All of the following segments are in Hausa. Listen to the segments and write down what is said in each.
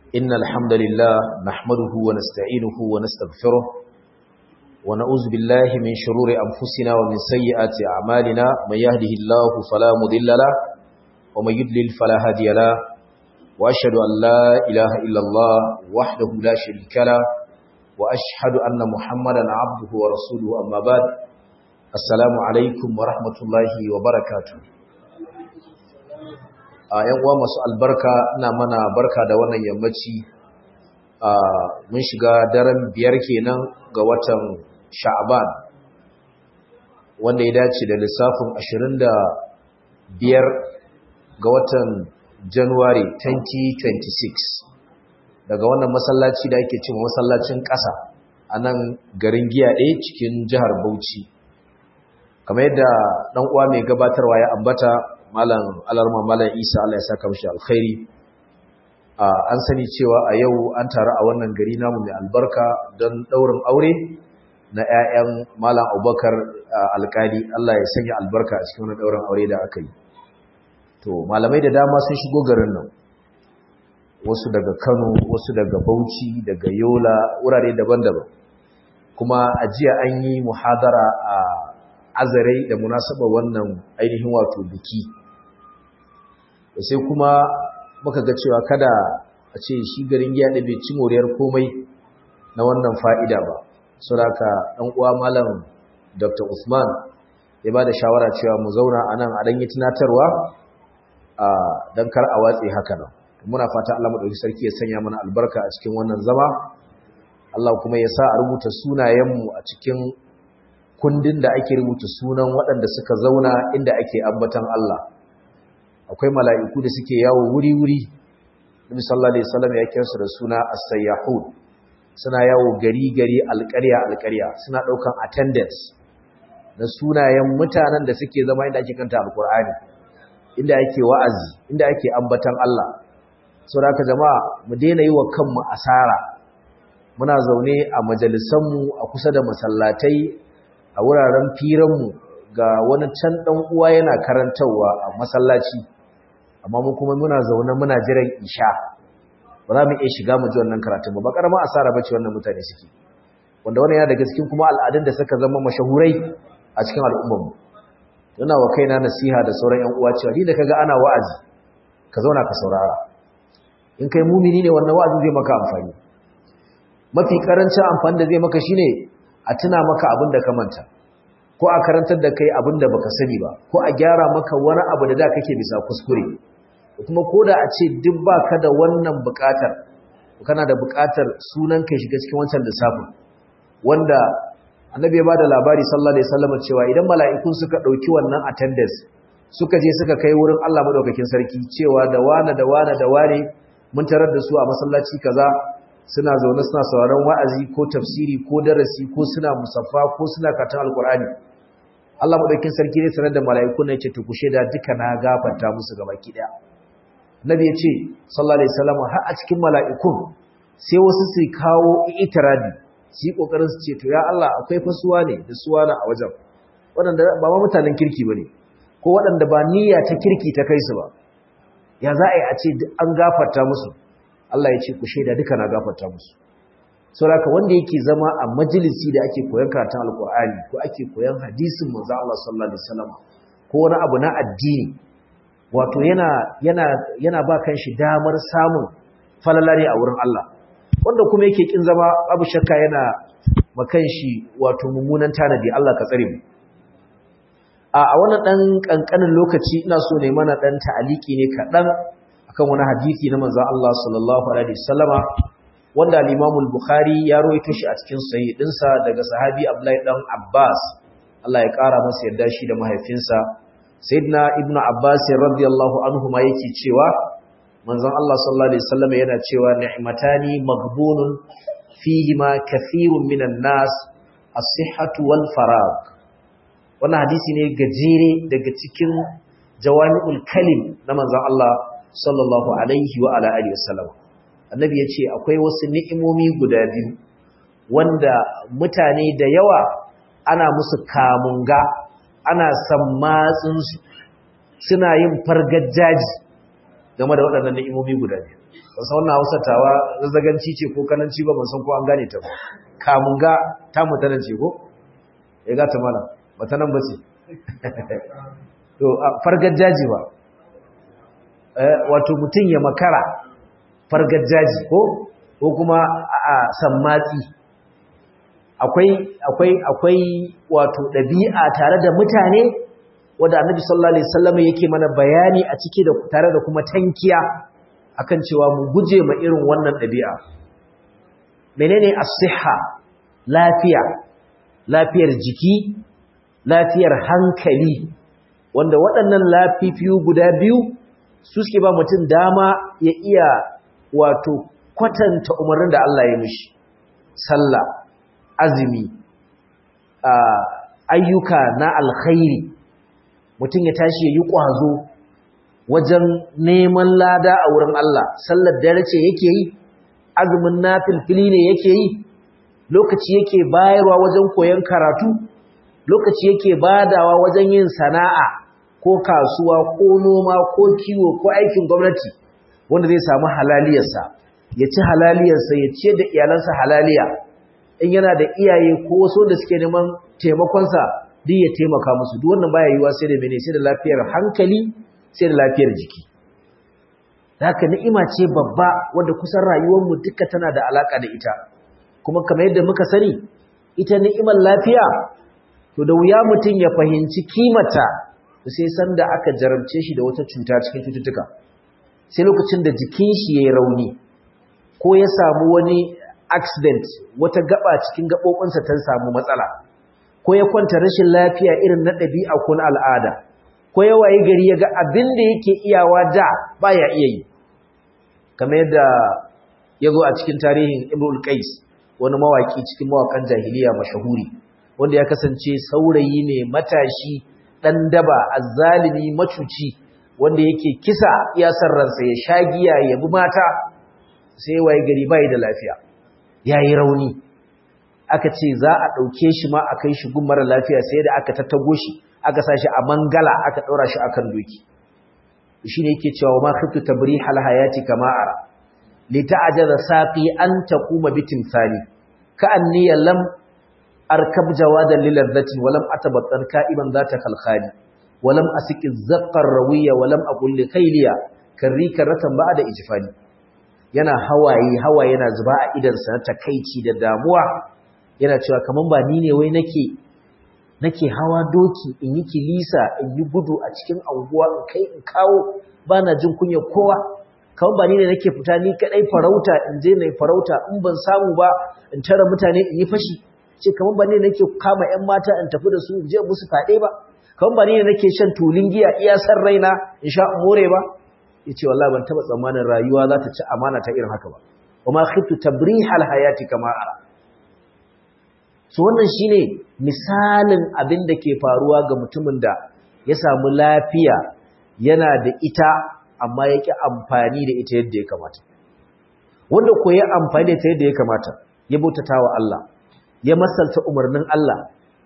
إن الحمد لله نحمده ونستعينه ونستغفره ونعوذ بالله من شرور أنفسنا ومن سيئات أعمالنا من يهده الله فلا مضل له ومن يضلل فلا هادي له وأشهد أن لا إله إلا الله وحده لا شريك له وأشهد أن محمدا عبده ورسوله أما بعد السلام عليكم ورحمة الله وبركاته a yan uwa masu albarka ina mana barka da wannan yammaci a mun shiga daren biyar kenan ga watan sha'ban wanda ya dace da lissafin 25 ga watan january 2026 daga wannan masallaci da ake cewa masallacin ƙasa a nan garin giyaɗe cikin jihar bauchi kamar yadda ɗan uwa mai gabatarwa ya ambata malam alarma malam isa Allah ya saka mishi alkhairi an sani cewa a yau an taru a wannan gari namu mai albarka don daurin aure na ƴaƴan malam abubakar alkali Allah ya sanya albarka a cikin wannan daurin aure da aka yi to malamai da dama sun shigo garin nan wasu daga Kano wasu daga Bauchi daga Yola wurare daban-daban kuma a jiya an yi muhadara a azarai da munasaba wannan ainihin wato biki sai kuma muka ga cewa kada a ce shi garin giya da bai ci moriyar komai na wannan fa'ida ba saboda ɗan uwa malam dr usman ya ba da shawara cewa mu zauna a nan a ɗanyi tunatarwa don kar a watse haka nan muna fata allah maɗauki sarki ya sanya mana albarka a cikin wannan zama allah kuma ya sa a rubuta sunayenmu a cikin kundin da ake rubuta sunan waɗanda suka zauna inda ake ambatan Allah akwai mala'iku da suke yawo wuri-wuri Nabi sallallahu alaihi wasallam ya kira su da suna as-sayyahun suna yawo gari-gari alƙarya-alƙarya suna ɗaukan attendance na sunayen mutanen da suke zama inda ake kanta alƙur'ani inda ake wa'azi inda ake ambatan Allah saboda haka jama'a mu daina yi wa kanmu asara muna zaune a majalisanmu a kusa da masallatai a wuraren firanmu ga wani can ɗan uwa yana karantarwa a masallaci amma mu kuma muna zaune muna jiran isha ba za mu iya shiga mu ji wannan karatun ba ba karama asara bace wannan mutane suke wanda wannan yana daga cikin kuma al'adun da suka zama mashahurai a cikin al'ummar mu yana wa kaina nasiha da sauran ƴan uwa cewa ni da kaga ana wa'azi ka zauna ka saurara in kai mumini ne wannan wa'azi zai maka amfani mafi karancin amfani da zai maka shine a tuna maka abin da ka manta ko a karantar da kai abin da baka sani ba ko a gyara maka wani abu da da kake bisa kuskure kuma ko da a ce duk baka da wannan buƙatar kana da buƙatar sunan kai shiga cikin wancan lissafin wanda annabi ya bada labari sallallahu alaihi wasallam cewa idan mala'ikun suka dauki wannan attendance suka je suka kai wurin Allah madaukakin sarki cewa da wane da wane da wane mun tarar da su a masallaci kaza suna zaune suna sauraron wa'azi ko tafsiri ko darasi ko suna musaffa ko suna katon alkur'ani Allah madaukakin sarki ne sanar da mala'iku ne ce to ku sheda duka na gafarta musu gabaki daya Nabi ya ce sallallahu alaihi wasallam har a cikin mala'ikun sai wasu su kawo itiradi su yi kokarin su ce to ya Allah akwai fasuwa ne da suwa na a wajen waɗanda ba ma mutanen kirki bane ko waɗanda ba niyya ta kirki ta kai su ba ya za a yi a ce an gafarta musu Allah ya ce ku shaida duka na gafarta musu saboda wanda yake zama a majalisi da ake koyon karatun alkur'ani ko ake koyon hadisin manzo Allah sallallahu alaihi wasallam ko wani abu na addini wato yana yana yana ba kanshi damar samun falala ne a wurin Allah wanda kuma yake kin zama abu shakka yana makan shi wato mummunan tanadi Allah ka tsare mu a wannan dan kankanin lokaci ina so ne mana dan ta'aliki ne kadan akan wani hadisi na manzon Allah sallallahu alaihi wasallama wanda al-Imam al-Bukhari ya rawaito shi a cikin sahih dinsa daga sahabi Abdullahi dan Abbas Allah ya kara masa yarda shi da mahaifinsa Sayyidina Ibn Abbas radiyallahu anhu ma yake cewa manzon Allah sallallahu alaihi wasallama yana cewa ni'matani maghbunun fihima kathirun minan nas as-sihhatu wal farag wannan hadisi ne gajere daga cikin jawami'ul kalim na manzon Allah sallallahu alaihi wa ala alihi wasallam annabi yace akwai wasu ni'imomi guda biyu wanda mutane da yawa ana musu kamunga ana sammatsin su suna yin fargajaji game da waɗannan ni'imomi guda biyu ban san wannan Hausa tawa zazzaganci ce ko kananci ba ban san ko an gane ta ba kamun ga ta mutanen ce ko ya ga ta mala bata nan ba ce to fargar jaji ba wato mutum ya makara fargar jaji ko ko kuma a sammatsi akwai akwai akwai wato ɗabi'a tare da mutane wanda annabi sallallahu alaihi wasallam yake mana bayani a ciki da tare da kuma tankiya akan cewa mu guje ma irin wannan ɗabi'a menene as-sihha lafiya lafiyar jiki lafiyar hankali wanda waɗannan lafifiyu guda biyu su suke ba mutum dama ya iya wato kwatanta umarnin da Allah ya mishi sallah azumi ayyuka na alkhairi mutum ya tashi ya yi ƙwazo wajen neman lada a wurin Allah sallar dare ce yake yi azumin nafilfili ne yake yi lokaci yake bayarwa wajen koyon karatu lokaci yake badawa wajen yin sana'a ko kasuwa ko noma ko kiwo ko aikin gwamnati wanda zai samu halaliyarsa ya ci halaliyarsa ya ce da iyalansa halaliya in yana da iyaye ko wasu da suke neman taimakonsa duk ya taimaka musu duk wannan baya yiwa sai da mene sai da lafiyar hankali sai da lafiyar jiki haka ni'ima ce babba wanda kusan rayuwarmu duka tana da alaka da ita kuma kamar yadda muka sani ita ni'imar lafiya to da wuya mutum ya fahimci kimata sai sanda aka jarabce shi da wata cuta cikin cututtuka sai lokacin da jikin shi yayi rauni ko ya samu wani accident wata gaba cikin gabobinsa ta samu matsala ko ya kwanta rashin lafiya irin na ɗabi'a ko na al'ada ko ya waye gari ya ga abin da yake iyawa da baya iya yi kamar yadda ya zo a cikin tarihin Ibrul Qais wani mawaki cikin mawakan jahiliya mashahuri wanda ya kasance saurayi ne matashi dan daba azzalimi macuci wanda yake kisa iya san ransa ya shagiya ya bi mata sai waye gari bai da lafiya yayi rauni aka ce za a dauke shi ma a kai shi gun mara lafiya sai da aka tattago shi aka sa shi a mangala aka daura shi akan doki shine yake cewa ma khiftu tabrihal hayati kama ara lita'ajaza saqi an taquma bitimsali ka'anni lam arkab jawadan lilazzatin walam atabattan ka'iban zata khalkhali walam asiki zaqqar rawiya walam aqul li khayliya karrika ratan ba'da ijfani yana hawaye hawaye yana zuba a idan sa na takeici da damuwa yana cewa kaman ba ni ne wai nake nake hawa doki in yi kilisa in yi gudu a cikin anguwa in kai in kawo bana jin kunya kowa kawai ba ni ne nake fita ni kadai farauta in je nayi farauta in ban samu ba in tara mutane in yi fashi ce kamar ba ne nake kama ƴan mata in tafi da su in je musu fade ba kamar ba ne nake shan tulin giya iya san raina in sha more ba yace wallahi ban taba tsammanin rayuwa za ta ci amana ta irin haka ba wama khiftu tabrihal hayati kama ara so wannan shine misalin abin da ke faruwa ga mutumin da ya samu lafiya yana da ita amma ya ƙi amfani da ita yadda ya kamata wanda ko ya amfani da ita yadda ya kamata ya bautata wa Allah ya masalta umarnin Allah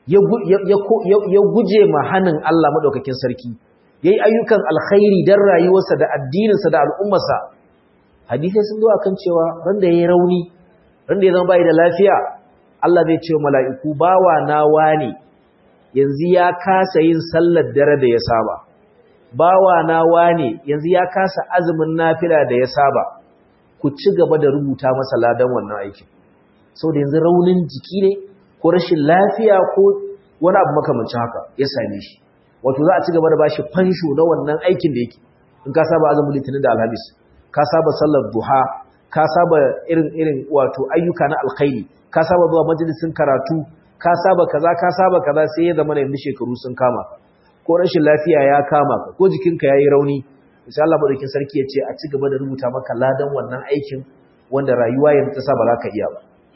ya guje ma hannun Allah maɗaukakin sarki ya yi ayyukan alkhairi don rayuwarsa da addininsa da al'ummarsa hadisai sun zo a kan cewa randa ya yi rauni randa ya zama bayi da lafiya Allah zai ce mala'iku bawa na wane yanzu ya kasa yin sallar dare da ya saba bawa na wane yanzu ya kasa azumin nafila da ya saba ku ci gaba da rubuta masa ladan wannan aikin da yanzu raunin jiki ne ko rashin lafiya ko wani abu makamancin haka ya same shi wato za a ci gaba da bashi fansho na wannan aikin da yake in ka saba azumin litinin da alhamis ka saba sallar duha ka saba irin irin wato ayyuka na alkhairi ka saba zuwa majalisin karatu ka saba kaza ka saba kaza sai ya zama yanzu shekaru sun kama ko rashin lafiya ya kama ka ko jikinka yayi rauni sai Allah madaukin sarki ya ce a ci gaba da rubuta maka ladan wannan aikin wanda rayuwa yanzu ta sa ba za ka iya ba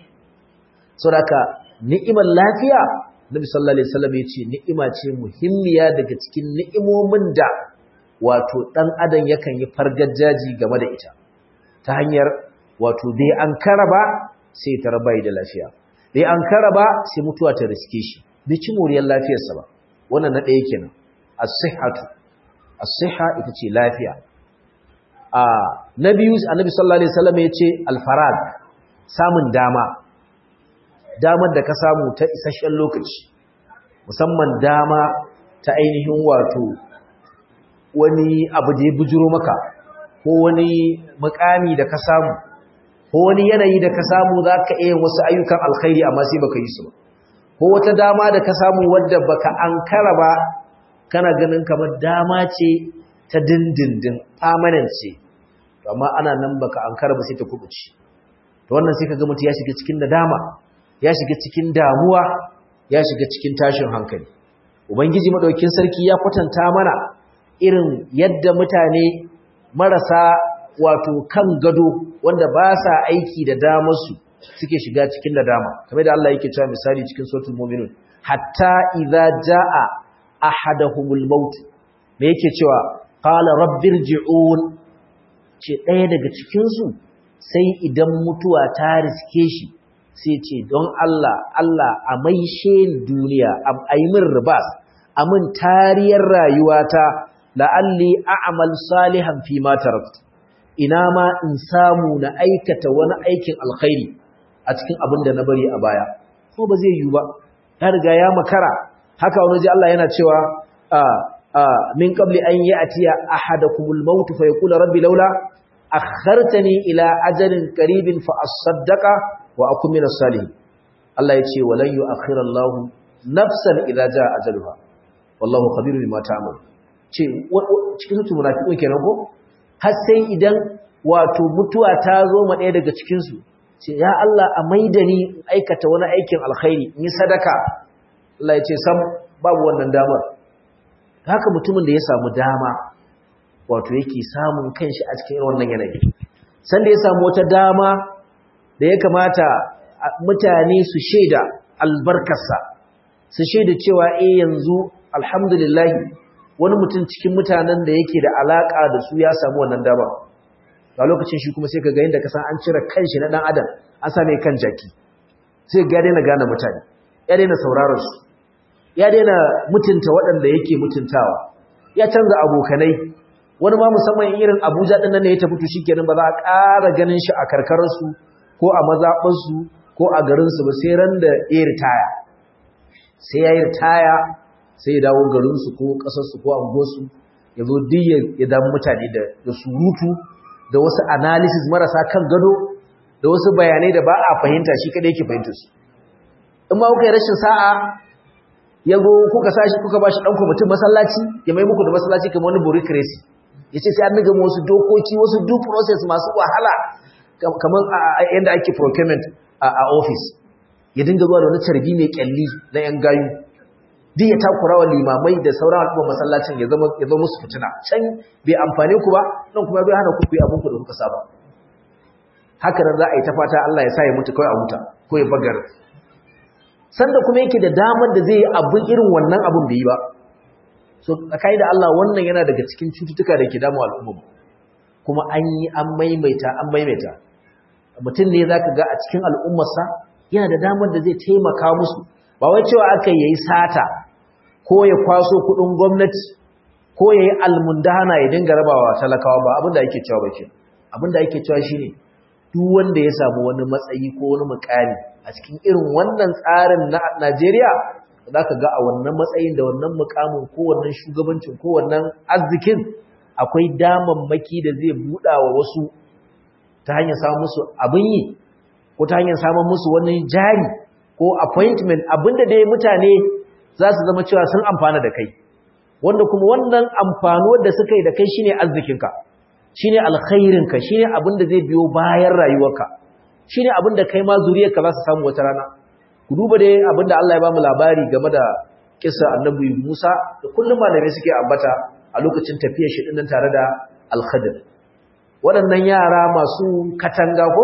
saboda ni'imar lafiya Nabi sallallahu alaihi wasallam ya ce ni'ima ce muhimmiya daga cikin ni'imomin da wato dan adam yakan yi fargajaji game da ita ta hanyar wato dai an karaba sai ta rabai da lafiya dai an karaba sai mutuwa ta riske shi bai ci moriyar lafiyarsa ba wannan na ɗaya kenan as-sihhatu as-sihha ita ce lafiya a na biyu annabi sallallahu alaihi wasallam ya ce alfarad samun dama damar da ka samu ta isasshen lokaci musamman dama ta ainihin wato wani abu da ya bujuro maka ko wani mukami da ka samu ko wani yanayi da ka samu za ka iya wasu ayyukan alkhairi amma sai baka yi su ba ko wata dama da ka samu wadda baka ankara ba kana ganin kamar dama ce ta dindindin permanent ce amma ana nan baka ankara ba sai ta kubuce to wannan sai kaga mutum ya shiga cikin nadama ya shiga cikin damuwa ya shiga cikin tashin hankali ubangiji madaukin sarki ya kwatanta mana irin yadda mutane marasa wato kan gado wanda ba sa aiki da damarsu suke shiga cikin nadama kamar da Allah yake cewa misali cikin suratul mu'minun hatta idza jaa ahaduhumul maut me yake cewa qala rabbirji'un ce ɗaya daga cikin su sai idan mutuwa ta riske shi sai ce don Allah Allah a maishe duniya a yi min ribas a min tariyar rayuwata la'alli a'mal salihan fi ma taraktu ina ma in samu na aikata wani aikin alkhairi a cikin abin da na bari a baya ko ba zai yiwu ba ya riga ya makara haka wani ji Allah yana cewa min qabli an ya'tiya ahadakumul maut fa yaqulu rabbi laula akhartani ila ajalin qaribin fa asaddaqa wa akun minas salihin Allah ya ce walan yu'akhkhira Allah nafsan idza jaa ajaluha wallahu khabirun bima ta'mal ce cikin su munafiqun kenan ko har sai idan wato mutuwa ta zo ma ɗaya daga cikin su ce ya Allah a maida ni aikata wani aikin alkhairi in yi sadaka Allah ya ce sam babu wannan damar haka mutumin da ya samu dama wato yake samun kanshi a cikin wannan yanayi sanda ya samu wata dama da ya kamata mutane su shaida albarkarsa su shaida cewa eh yanzu alhamdulillah wani mutum cikin mutanen da yake da alaka da su ya samu wannan dama a lokacin shi kuma sai ka ga yadda ka san an cire kanshi na dan adam an sa mai kan jaki sai ga daina gane mutane ya daina sauraron su ya daina mutunta waɗanda yake mutuntawa ya canza abokanai wani ma musamman irin Abuja din nan ne ya tafi to shikenan ba za a ƙara ganin shi a karkarar su ko a mazaɓar su ko a garin su ba sai ran da ya ritaya sai ya yi ritaya sai ya dawo garin su ko ƙasar su ko anguwar su ya zo duk ya damu mutane da surutu da wasu analysis marasa kan gado da wasu bayanai da ba a fahimta shi kadai yake fahimta su in ma kuka yi rashin sa'a ya go kuka sashi kuka bashi dan kwamitin masallaci ya mai muku da masallaci kamar wani bureaucracy yace sai an niga wasu dokoki wasu due process masu wahala kamar yanda ake procurement a office ya dinga zuwa da wani tarbi mai kyalli na yan gayu duk ya takura wa limamai da sauran al'umma masallacin ya zama ya zama musu fitina can bai amfane ku ba nan kuma bai hana ku ku yi abin ku da kuka saba haka nan za a yi ta fata Allah ya sa ya mutu kawai a huta ko ya bagar sanda kuma yake da damar da zai yi abin irin wannan abin bai yi ba so tsakai da Allah wannan yana daga cikin cututtuka da ke damu al'umma kuma an yi an maimaita an maimaita mutum ne zaka ga a cikin al'ummarsa yana da damar da zai taimaka musu ba wai cewa aka yi sata ko ya kwaso kudin gwamnati ko ya yi almundana ya dinga rabawa talakawa ba abinda ake cewa ba ke abinda ake cewa shine duk wanda ya samu wani matsayi ko wani mukami a cikin irin wannan tsarin na Najeriya za ka ga a wannan matsayin da wannan mukamin ko wannan shugabancin ko wannan arzikin akwai damammaki da zai buɗa wa wasu ta hanyar samun musu abin yi ko ta hanyar samun musu wani jari ko appointment abinda dai mutane za su zama cewa sun amfana da kai wanda kuma wannan amfanuwar da suka yi da kai shine arzikinka shine alkhairinka shine abinda zai biyo bayan rayuwarka shine abinda kai ma zuriyarka za su samu wata rana ku duba dai abinda Allah ya bamu labari game da kissa annabi Musa da kullum malamai suke ambata a lokacin tafiyar shi dinnan tare da al-Khadir waɗannan yara masu katanga ko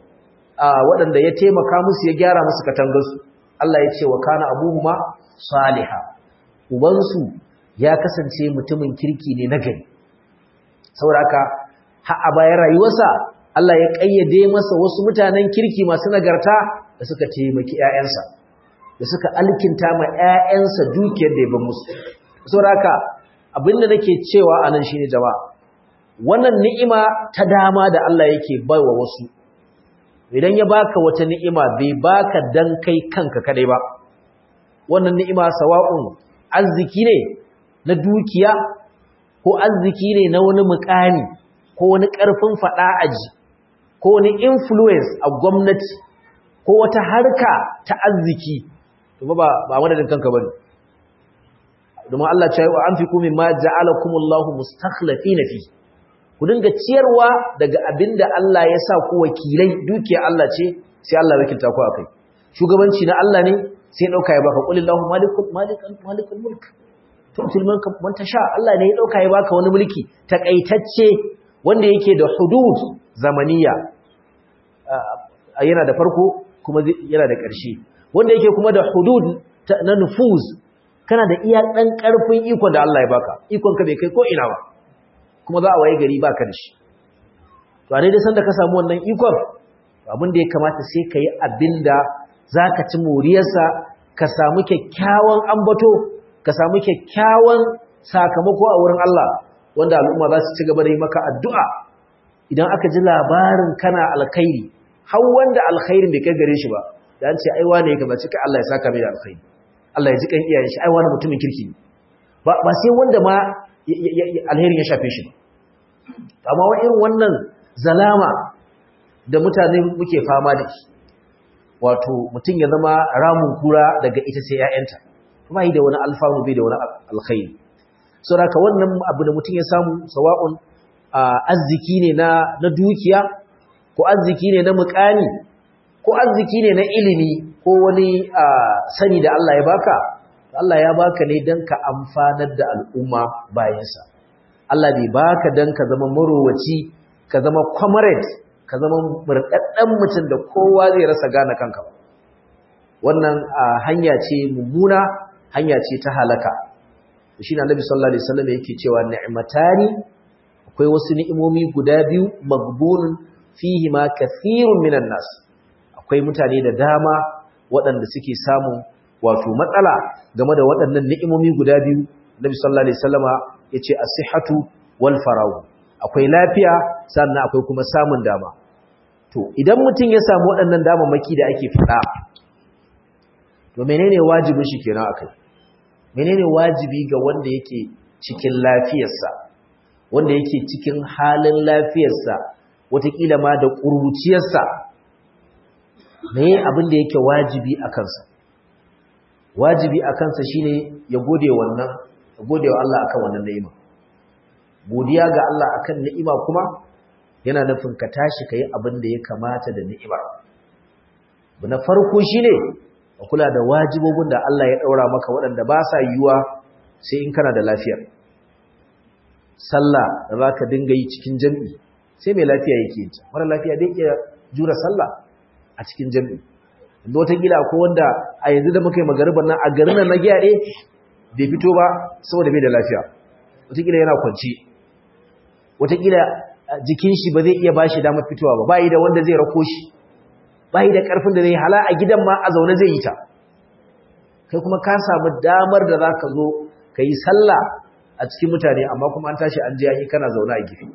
waɗanda ya taimaka musu ya gyara musu katangarsu Allah ya ce wa kana abuhuma saliha ubansu ya kasance mutumin kirki ne na gari saboda haka har a bayan rayuwarsa Allah ya kayyade masa wasu mutanen kirki masu nagarta da suka taimaki ƴaƴansa da suka alkinta ma ƴaƴansa dukiyar da ya ba musu saboda haka abinda nake cewa anan shine jama'a wannan ni'ima ta dama da Allah yake baiwa wasu idan ya baka wata ni'ima bai baka dan kai kanka kadai ba wannan ni'ima sawa'un arziki ne na dukiya ko arziki ne na wani mukami ko wani karfin fada aji ko wani influence a gwamnati ko wata harka ta arziki to ba ba madadin kanka bane domin Allah ya ce wa anfiqu mimma ja'alakumullahu mustakhlifina fi ku dinga ciyarwa daga abinda Allah ya sa ku wakilai dukiya Allah ce sai Allah ya wakilta ku akai shugabanci na Allah ne sai dauka ya baka qulillahu malikul malikul malikul mulk tu'til mulka man tasha Allah ne ya dauka ya baka wani mulki takaitacce wanda yake da hudud zamaniya yana da farko kuma yana da ƙarshe wanda yake kuma da hudud na nufuz kana da iya dan karfin ikon da Allah ya baka ikon ka bai kai ko ina ba kuma za a waye gari baka da shi to a daidai sanda ka samu wannan ikon abin da ya kamata sai ka yi abin da za ka ci moriyarsa ka samu kyakkyawan ambato ka samu kyakkyawan sakamako a wurin Allah wanda al'umma za su ci gaba da yi maka addu'a idan aka ji labarin kana alkhairi har wanda alkhairin bai kai gare shi ba da an ce ai wane ya gabaci kai Allah ya saka mai da alkhairi Allah ya ji kan iyayen shi ai wani mutumin kirki ba ba sai wanda ma alherin ya shafe shi ba amma wa irin wannan zalama da mutane muke fama da shi wato mutum ya zama ramun kura daga ita sai ‘ya'yanta kuma yi da wani alfanu bai da wani alkhairi so da wannan abu da mutum ya samu sawa'un arziki ne na dukiya ko arziki ne na mukami ko arziki ne na ilimi ko wani sani da Allah ya baka Allah ya baka ne don ka amfanar da al'umma bayansa Allah bai baka don ka zama marowaci ka zama comrade ka zama murɗaɗɗen mutum da kowa zai rasa gane kanka wannan hanya ce mummuna hanya ce ta halaka shi na nabi sallallahu alaihi wasallam yake cewa ni'matani akwai wasu ni'imomi guda biyu magbunun fihi ma kathirun minan nas akwai mutane da dama waɗanda suke samun wato matsala game da waɗannan ni'imomi guda biyu nabi sallallahu alaihi wasallama yace as-sihhatu wal faragu akwai lafiya sannan akwai kuma samun dama to idan mutum ya samu waɗannan damammaki da ake faɗa to menene wajibin shi kenan akai menene wajibi ga wanda yake cikin lafiyarsa wanda yake cikin halin lafiyarsa wataƙila ma da ƙuruciyarsa meye abin da yake wajibi a kansa wajibi a kansa shine ya gode wannan ya gode wa Allah akan wannan ni'ima godiya ga Allah akan ni'ima kuma yana nufin ka tashi kai abin da ya kamata da ni'imar bu na farko shine ka kula da wajibobin da Allah ya daura maka waɗanda ba sa yiwuwa sai in kana da lafiya sallah da zaka dinga yi cikin jami'i sai mai lafiya yake yi mara lafiya dai iya jura sallah a cikin jami'i da watakila ko wanda a yanzu da muka yi magariban nan a garin nan na giyaɗe bai fito ba saboda bai da lafiya watakila yana kwanci watakila jikin shi ba zai iya bashi damar fitowa ba bayi da wanda zai rako shi bayi da karfin da zai hala a gidan ma a zaune zai yi ta kai kuma ka samu damar da za ka zo ka yi sallah a cikin mutane amma kuma an tashi an je an yi kana zaune a gefe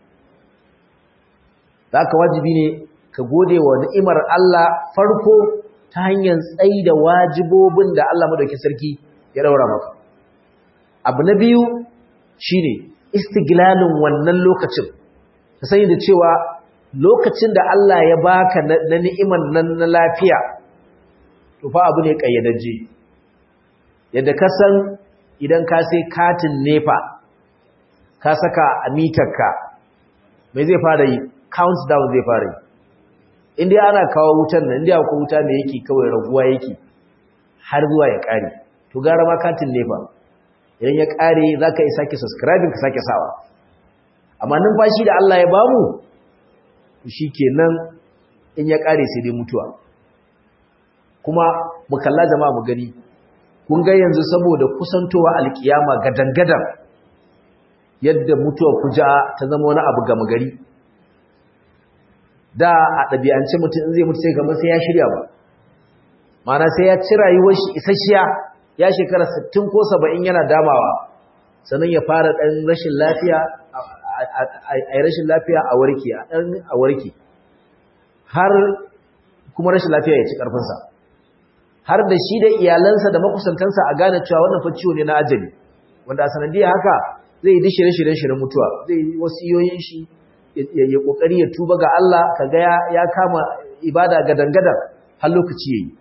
za ka wajibi ne ka gode wa ni'imar Allah farko ta hanyar tsayi da wajibobin da Allah madauki sarki ya daura maka abu na biyu shine istiglalin wannan lokacin ka sani da cewa lokacin da Allah ya baka na ni'imar nan na lafiya to fa abu ne kayyadaje yadda ka san idan ka sai katin nefa ka saka a mitarka mai zai fara yi countdown zai fara yi inda ana kawo wutan nan inda akwai wuta ne yake kawai raguwa yake har zuwa ya kare to gara ma katin nefa idan ya kare zaka yi sake subscribing ka sake sawa amma numfashi da Allah ya bamu shikenan in ya kare sai dai mutuwa kuma mu kalla jama'a mu gani kun ga yanzu saboda kusantowa alkiyama gadangadan yadda mutuwa kuja ta zama wani abu gama gari da a ɗabi'ance mutum in zai mutu sai kamar sai ya shirya ba mana sai ya ci rayuwar shi isasshiya ya shekara 60 ko 70 yana damawa sannan ya fara ɗan rashin lafiya a yi rashin lafiya a warke a ɗan a warke har kuma rashin lafiya ya ci ƙarfinsa har da shi da iyalansa da makusantansa a gane cewa wannan fa ciwo ne na ajali wanda a sanadiyar haka zai yi shirye shirye shirin mutuwa zai yi wasiyoyin shi ya kokari ya tuba ga Allah kaga ya kama ibada gadan-gadan har lokaci yayi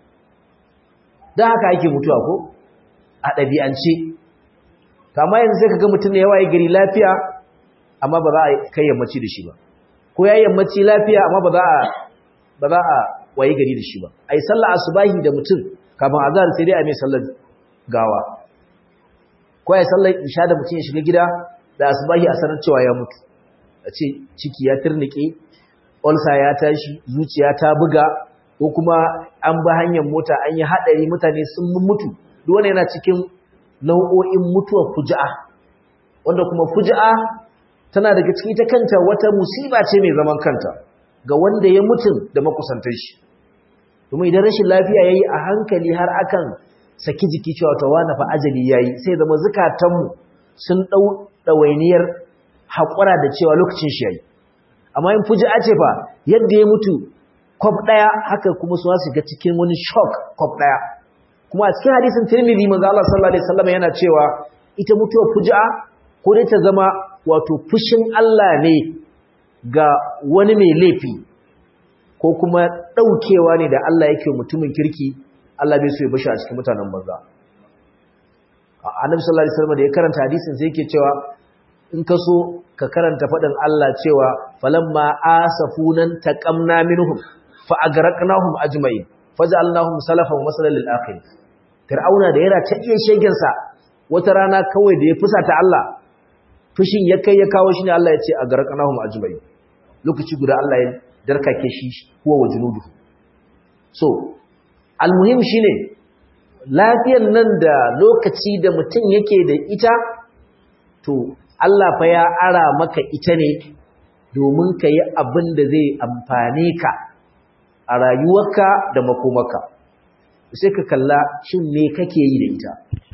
dan haka ake mutuwa ko a ɗabi'ance kama yanzu sai kaga mutum ne yawa ya gari lafiya amma ba za a kai yammaci da shi ba ko ya yammaci lafiya amma ba za a ba za a waye gari da shi ba ai sallah asubahi da mutum kafin azhar sai dai a mai sallar gawa ko ai sallar isha da mutum ya shiga gida da asubahi a sanar cewa ya mutu a ce ciki ya turnike ulsa ya tashi zuciya ta buga ko kuma an ba hanyar mota an yi hadari mutane sun mutu duk wanda yana cikin nau'o'in mutuwar fuja'a wanda kuma fuja'a tana daga cikin ta kanta wata musiba ce mai zaman kanta ga wanda ya mutum da makusantar shi domin idan rashin lafiya yayi a hankali har akan saki jiki cewa ta wani fa ajali yayi sai zama zukatanmu sun dau dawainiyar hakura da cewa lokacin shi yayi amma in fuji'a ce fa yadda ya mutu kwaf daya haka kuma su wasu ga cikin wani shock kwaf daya kuma a cikin hadisin Tirmidhi manzo Allah sallallahu alaihi wasallam yana cewa ita mutuwar fuji'a ko dai ta zama wato fushin Allah ne ga wani mai laifi ko kuma ɗaukewa ne da Allah yake mutumin kirki Allah bai so ya bashi a cikin mutanen banza annabi sallallahu alaihi wasallam da ya karanta hadisin sai yake cewa in ka so ka karanta faɗin Allah cewa falamma asafunan taqamna minhum fa agraqnahum ajma'in faj'alnahum salafan wa masalan lil akhirin fir'auna da yana ta iya shegen sa wata rana kawai da ya fusata Allah fushin ya kai ya kawo shi ne Allah ya ce agraqnahum ajma'in lokaci guda Allah ya darkake shi huwa wa junuduhu so almuhim shine lafiyar nan da lokaci da mutum yake da ita to Allah fa ya ara maka ita ne domin ka yi abin da zai amfane ka a rayuwarka da makomaka sai ka kalla shin me kake yi da ita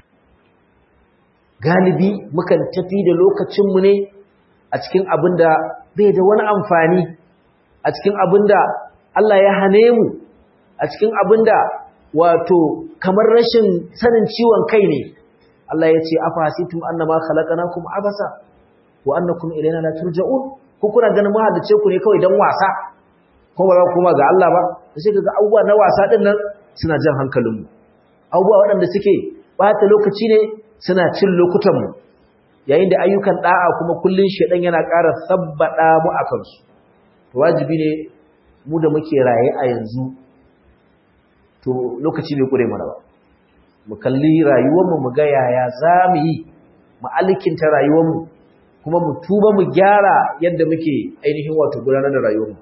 galibi mukan tafi da lokacinmu ne a cikin abin da bai da wani amfani a cikin abin da Allah ya hane mu a cikin abin da wato kamar rashin sanin ciwon kai ne Allah ya ce afa hasitum annama khalaqnakum abasa wa annakum ilayna la turja'un ku kuna ganin mahalice ku ne kawai dan wasa ko ba za ku kuma ga Allah ba sai kaga abubuwa na wasa din nan suna jan hankalin mu abubuwa waɗanda suke bata lokaci ne suna cin lokutan mu yayin da ayyukan da'a kuma kullun shedan yana ƙara sabbada mu akan su wajibi ne mu da muke raye a yanzu to lokaci ne kure mana ba mu kalli rayuwarmu mu ga yaya za mu yi mu alkinta rayuwarmu kuma mu tuba mu gyara yadda muke ainihin wato gudanar da rayuwarmu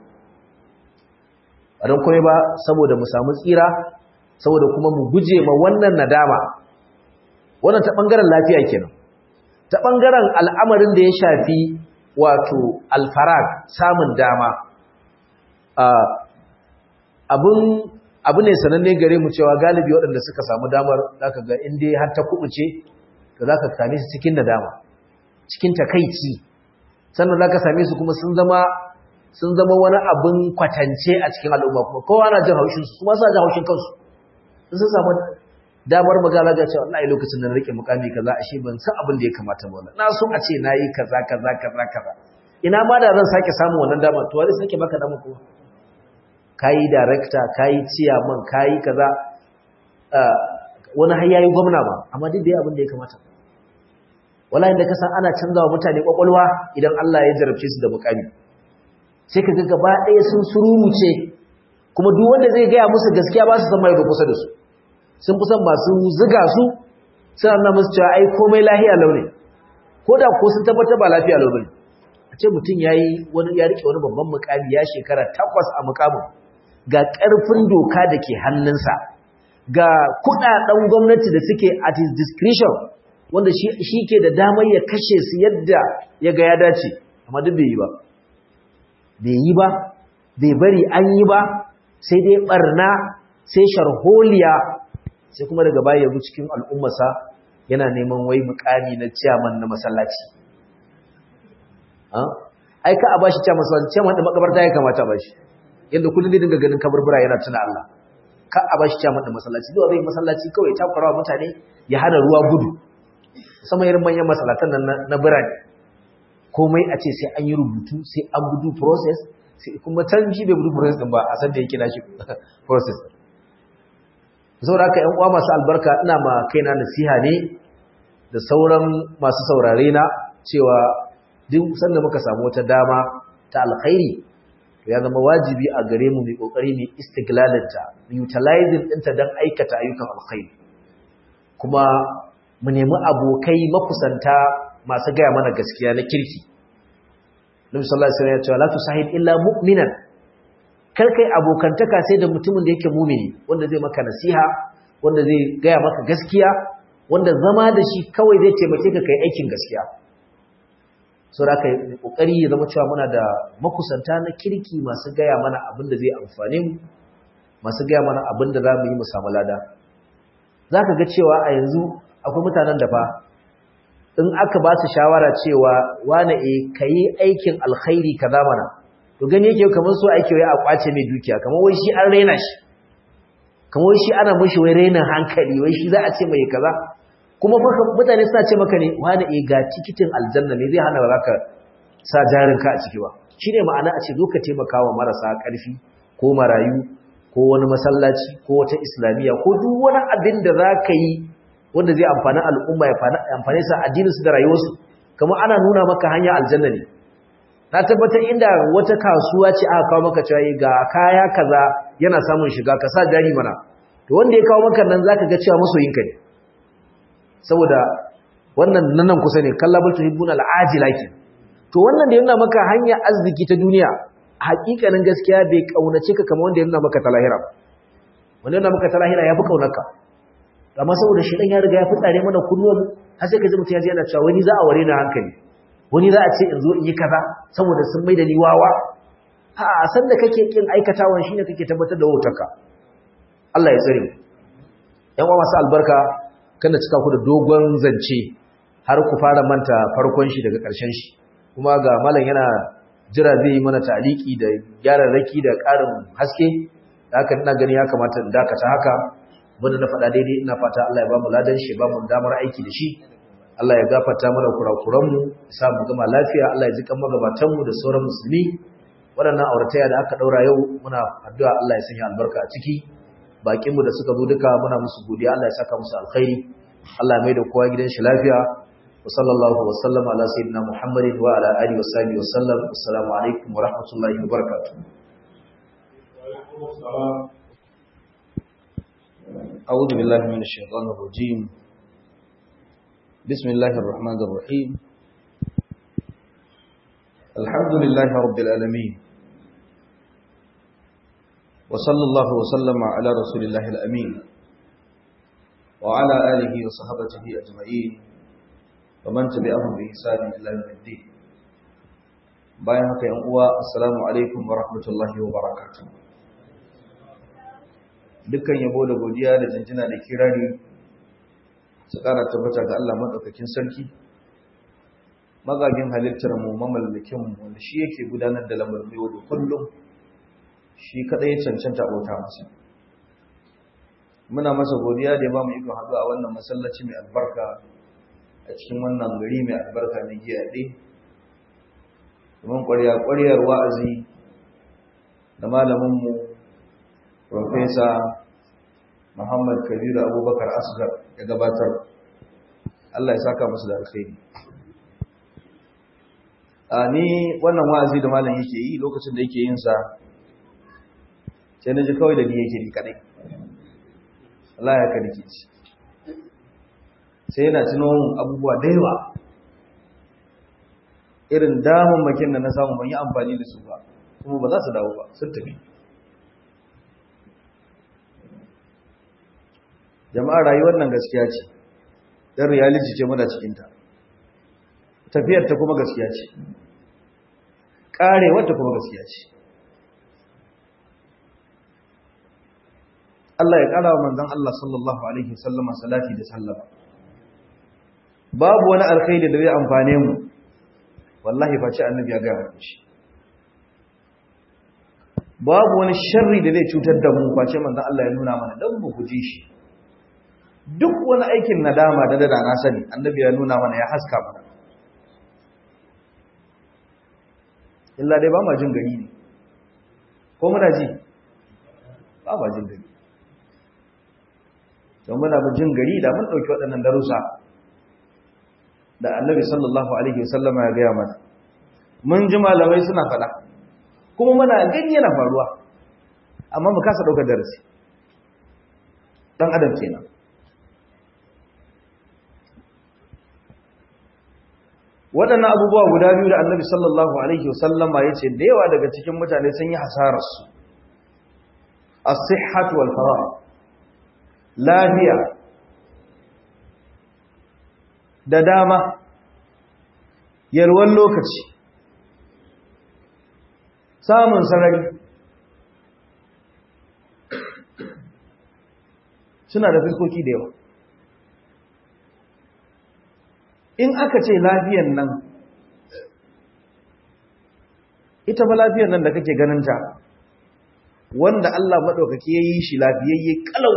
a don kome ba saboda mu samu tsira saboda kuma mu guje ma wannan nadama wannan ta ɓangaren lafiya kenan ta ɓangaren al'amarin da ya shafi wato alfarag samun dama abu ne sananne gare mu cewa galibi waɗanda suka samu damar zaka ga inda har ta kubuce da zaka same su cikin nadama cikin takaici sannan zaka same su kuma sun zama sun zama wani abin kwatance a cikin al'umma kuma kowa na jin haushin su kuma suna jin haushin kansu sun samu damar magana ga cewa wallahi lokacin da na rike mukami kaza ashe ban san abin da ya kamata ba na so a ce nayi kaza kaza kaza kaza ina ma da zan sake samu wannan damar to wani sake baka damar kuma kayi director kayi chairman kayi kaza wani har yayi gwamna ba amma duk da ya abin da ya kamata wallahi da kasan ana canzawa mutane kwakwalwa idan Allah ya jarabce su da mukami sai kaga gaba ɗaya sun sururuce kuma duk wanda zai gaya musu gaskiya ba su san mai kusa da su sun fi son masu ziga su suna nuna musu cewa ai komai lafiya launi ko da ko sun tabbatar ba lafiya launi a ce mutum yayi wani ya rike wani babban mukami ya shekara takwas a mukamin ga ƙarfin doka da ke hannunsa ga kudaden gwamnati da suke at his discretion wanda shi ke da damar ya kashe su yadda ya ga ya dace amma duk bai yi ba bai yi ba bai bari an yi ba sai dai barna sai sharholiya sai kuma daga baya yabu cikin al'ummarsa yana neman wai mukami na ciyaman na masallaci ai ka a bashi cewa masallaci cewa wanda makabarta ya kamata bashi yadda kullum zai dinga ganin kaburbura yana tuna Allah ka a bashi cewa wanda masallaci zuwa zai masallaci kawai ta farawa mutane ya hana ruwa gudu sama irin manyan masallatan nan na birane komai a ce sai an yi rubutu sai an budu process sai kuma can shi bai budu process din ba a san da yake na shi process saboda haka ƴan uwa masu albarka ina ma kaina nasiha ne da sauran masu saurare na cewa duk sanda muka samu wata dama ta alkhairi to ya zama wajibi a gare mu mai kokari mu istiglalinta mu utilizing ɗinta don aikata ayyukan alkhairi kuma mu nemi abokai makusanta masu gaya mana gaskiya na kirki Nabi sallallahu alaihi wasallam ya ce la tusahib illa mu'minan kar kai abokantaka sai da mutumin da yake mumini wanda zai maka nasiha wanda zai gaya maka gaskiya wanda zama da shi kawai zai taimake ka kai aikin gaskiya so da kai kokari ya zama cewa muna da makusanta na kirki masu gaya mana abin da zai amfane mu masu gaya mana abin da za mu yi mu samu lada zaka ga cewa a yanzu akwai mutanen da fa in aka ba su shawara cewa wane eh kai aikin alkhairi kaza mana to gani yake kamar so ake wai a kwace mai dukiya kamar wai shi an raina shi kamar wai shi ana mushi wai rainin hankali wai shi za a ce mai kaza kuma fa mutane suna ce maka ne wani eh ga tikitin aljanna ne zai hana ba ka sa jarin ka a ciki ba shine ma'ana a ce zo ka taimaka wa marasa ƙarfi ko marayu ko wani masallaci ko wata islamiyya ko duk wani abin da za ka yi wanda zai amfani al'umma ya amfani sa addininsu da rayuwarsu kamar ana nuna maka hanya aljanna ne na tabbatar inda wata kasuwa ce aka kawo maka cewa ga kaya kaza yana samun shiga ka sa jari mana to wanda ya kawo maka nan zaka ga cewa masoyinka ne saboda wannan nan kusa ne kallabul tuhibbun al'ajila ke to wannan da yana maka hanya arziki ta duniya hakikanin gaskiya bai kaunace ka kamar wanda yana maka ta lahira wanda yana maka ta lahira yafi kaunarka amma saboda shi dan ya riga ya fitsare mana kunnuwan har sai ka ji mutum ya ji yana cewa wani za a ware na hankali wani za a ce in zo in yi kaza saboda sun mai da ni wawa a san da kake kin aikatawan shine kake tabbatar da wautarka Allah ya tsare mu yan uwa masu albarka kana cika ku da dogon zance har ku fara manta farkon shi daga ƙarshen shi kuma ga malam yana jira zai yi mana taliki da gyara raki da ƙarin haske da haka ina gani ya kamata in dakata haka wanda na faɗa daidai ina fata Allah ya ba mu ladan shi ba mu damar aiki da shi Allah ya gafarta mana kurakuranmu sa mu gama lafiya Allah ya ji kan magabatanmu da sauran musulmi waɗannan aurataya da aka ɗaura yau muna addu'a Allah ya sanya albarka a ciki bakinmu da suka zo duka muna musu godiya Allah ya saka musu alkhairi Allah ya mai da kowa gidan shi lafiya wa sallallahu wa sallama ala sayyidina Muhammadin wa ala alihi wa sahbihi wa sallam assalamu alaikum wa rahmatullahi wa barakatuh أعوذ بالله من الشيطان الرجيم بسم الله الرحمن الرحيم الحمد لله رب العالمين وصلى الله وسلم على رسول الله الأمين وعلى آله وصحبته أجمعين ومن تبعهم بإحسان إلى يوم الدين bayan haka yan uwa assalamu alaikum wa rahmatullahi wa barakatuh dukkan yabo da godiya da jinjina da kirari su ƙara tabbata ga Allah maɗaukakin sarki magagin halittar mu mamallakin mu wanda shi yake gudanar da lamarin yau da kullum shi kaɗai ya cancanta bauta masa muna masa godiya da ya ba mu ikon haɗu a wannan masallaci mai albarka a cikin wannan gari mai albarka na giyaɗe domin ƙwarya-ƙwaryar wa'azi da malaminmu Profesa Muhammad Kabiru Abubakar Asgar ya gabatar. Allah ya saka musu da alkhairi. A ni wannan wa'azi da malam yake yi lokacin da yake yin sa sai na ji kawai da ni yake ni kadai. Allah ya karki ci. Sai yana tuno abubuwa da yawa. Irin damammakin da na samu ban yi amfani da su ba, kuma ba za su dawo ba, sun tafi. jama'a rayuwar nan gaskiya ce dan reality ce muna cikin ta tafiyar ta kuma gaskiya ce karewar ta kuma gaskiya ce Allah ya kara wa manzon Allah sallallahu alaihi wasallam salati da sallama babu wani alkhairi da zai amfane mu wallahi face annabi ya gaya mana shi babu wani sharri da zai cutar da mu face manzon Allah ya nuna mana dan mu guje shi duk wani aikin nadama da da na sani annabi ya nuna mana ya haska mana illa dai ba ma jin gari ne ko muna ji ba ma jin gari don muna jin gari da mun ɗauki waɗannan darussa da annabi sallallahu alaihi wasallama ya gaya mana mun ji malamai suna faɗa kuma muna gani yana faruwa amma mu kasa ɗaukar darasi ɗan adam kenan waɗannan abubuwa guda biyu da annabi sallallahu alaihi wasallama ya ce da yawa daga cikin mutane sun yi hasararsu as-sihhatu wal farah lafiya da dama yalwan lokaci samun sarari suna da fiskoki da yawa in aka ce lafiyan nan ita ba lafiyan nan da kake ganinta wanda Allah maɗaukaki ya yi shi lafiyayye kalau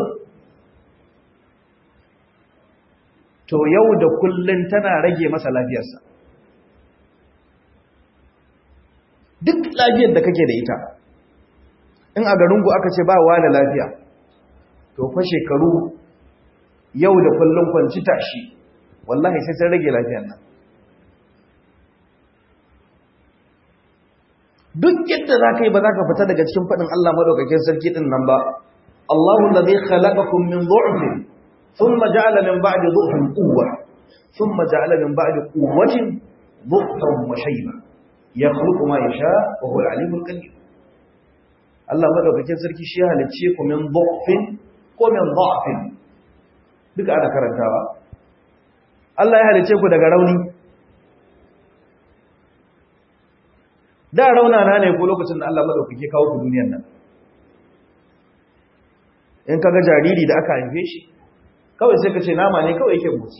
to yau da kullun tana rage masa lafiyarsa duk lafiyar da kake da ita in a garinku aka ce ba wa da lafiya to fa shekaru yau da kullun kwanci tashi wallahi sai sai rage lafiyar nan duk yadda za ka yi ba za ka fita daga cikin faɗin Allah maɗaukakin sarki ɗin nan ba Allahu da zai khalaqakum min du'fin thumma ja'ala min ba'di du'fin quwwa thumma ja'ala min ba'di quwwatin du'fan wa shayba yakhluqu ma yasha wa huwa al-alimul qadir Allah maɗaukakin sarki shi ya halicce ku min du'fin ko min du'fin duka ana karantawa Allah ya halicce ku daga rauni da raunana ne ko lokacin da Allah madaukake kawo ku duniyar nan in kaga jariri da aka haife shi kawai sai ka ce nama ne kawai yake motsi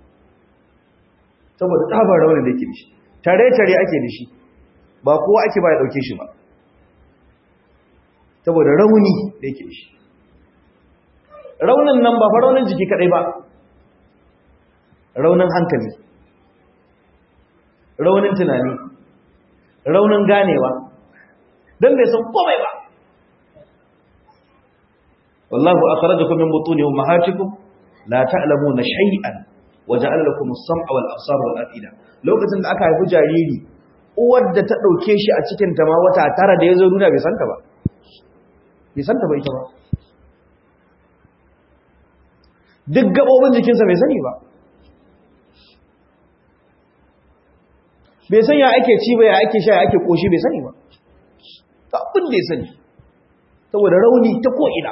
saboda tsabar raunin da yake da shi tare tare ake da shi ba kowa ake ba ya dauke shi ba saboda rauni da yake da shi raunin nan ba fa raunin jiki kadai ba raunin hankali raunin tunani raunin ganewa don bai san komai ba wallahu akhrajakum min butuni ummahatikum la ta'lamuna shay'an wa ja'ala lakum as-sam'a wal absara wal afida lokacin da aka haifi jariri uwar da ta dauke shi a cikin ta ma wata tara da yazo duniya bai santa ba bai santa ba ita ba duk gabobin jikinsa bai sani ba bai san ya ake ci ba ya ake sha ya ake koshi bai sani ba ta abin da ya sani saboda rauni ta ko'ina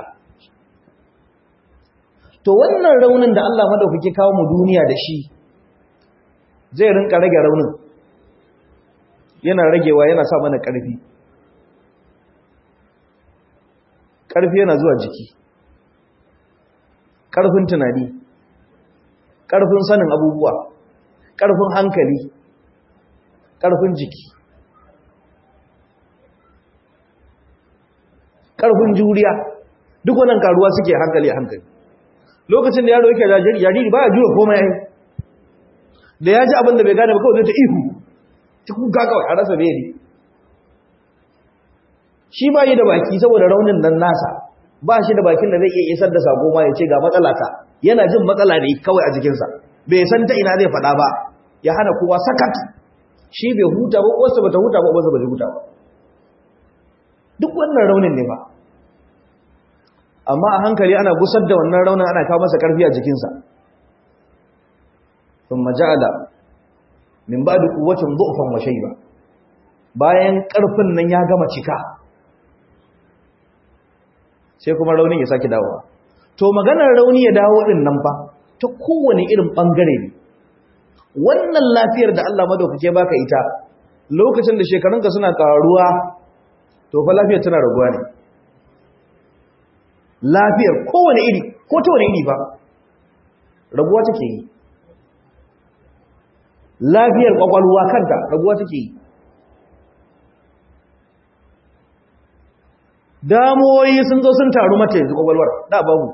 to wannan raunin da Allah madaukake kawo mu duniya da shi zai rinka rage raunin yana ragewa yana sa mana ƙarfi ƙarfi yana zuwa jiki ƙarfin tunani ƙarfin sanin abubuwa ƙarfin hankali ƙarfin jiki ƙarfin juriya duk wannan karuwa suke hankali hankali lokacin da yaro yake jariri jariri ba ya jura komai ai da ya ji abin da bai gane ba kawai zai ta ihu ta kuka kawai a rasa beri shi ba yi da baki saboda raunin nan nasa ba shi da bakin da zai iya isar da sako ma ya ce ga matsala ta yana jin matsala ne kawai a jikinsa bai san ta ina zai faɗa ba ya hana kowa sakat shi bai huta ba wasu bata huta ba wasu bata huta ba duk wannan raunin ne ba amma a hankali ana gusar da wannan raunin ana kawo masa karfi a jikinsa sun maja'ala min ba da kuwacin zuufan wa shaiba bayan karfin nan ya gama cika sai kuma raunin ya sake dawowa to maganar rauni ya dawo din nan fa ta kowane irin bangare ne wannan lafiyar da Allah madaukake baka ita lokacin da shekarunka suna karuwa to fa lafiyar tana raguwa ne lafiyar kowane iri ko ta wani iri ba raguwa take yi lafiyar kwakwalwa kanta raguwa take yi damuwoyi sun zo sun taru mata yanzu kwakwalwar da babu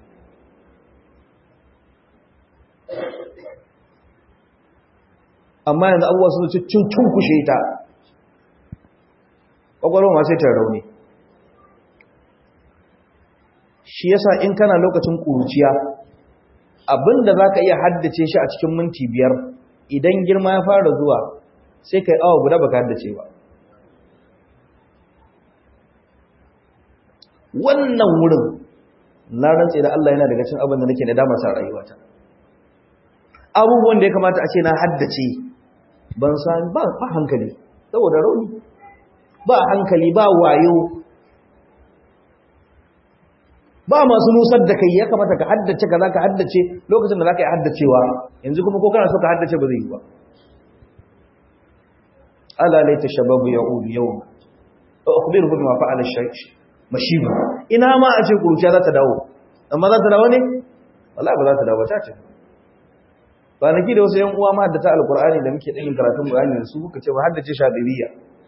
amma yanzu abubuwa sun ci cin kushe ta kwakwalwar ma sai ta rauni shi yasa in kana lokacin ƙuruciya abinda za ka iya haddace shi a cikin minti biyar idan girma ya fara zuwa sai ka yi awa guda baka haddace ba wannan wurin na rantse da Allah yana daga cin abin da nake da damar sa rayuwata abubuwan da ya kamata a ce na haddace ban san ba ba hankali saboda rauni ba hankali ba wayo ba masu nusar da kai ya kamata ka haddace ka za ka haddace lokacin da za ka yi haddacewa yanzu kuma ko kana so ka haddace ba zai yi ba ala laita shababu ya'ud yawm wa akhbiruhu bima fa'ala ash-shayh mashiba ina ma a ce kuruciya za ta dawo amma za ta dawo ne wallahi ba za ta dawo ta ce kwanaki da wasu yan uwa ma haddata alqur'ani da muke ɗin karatun qur'ani da su muka ce ba haddace shadiriya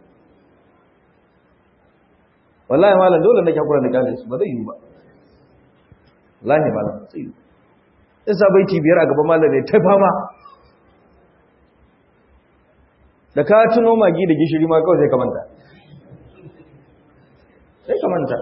wallahi malam dole nake hakura da kale su ba zai yi ba wallahi malam sai yi in sa baiti biyar a gaban malam ne ta fama da ka tuno magi da gishiri ma kawai sai ka manta sai ka manta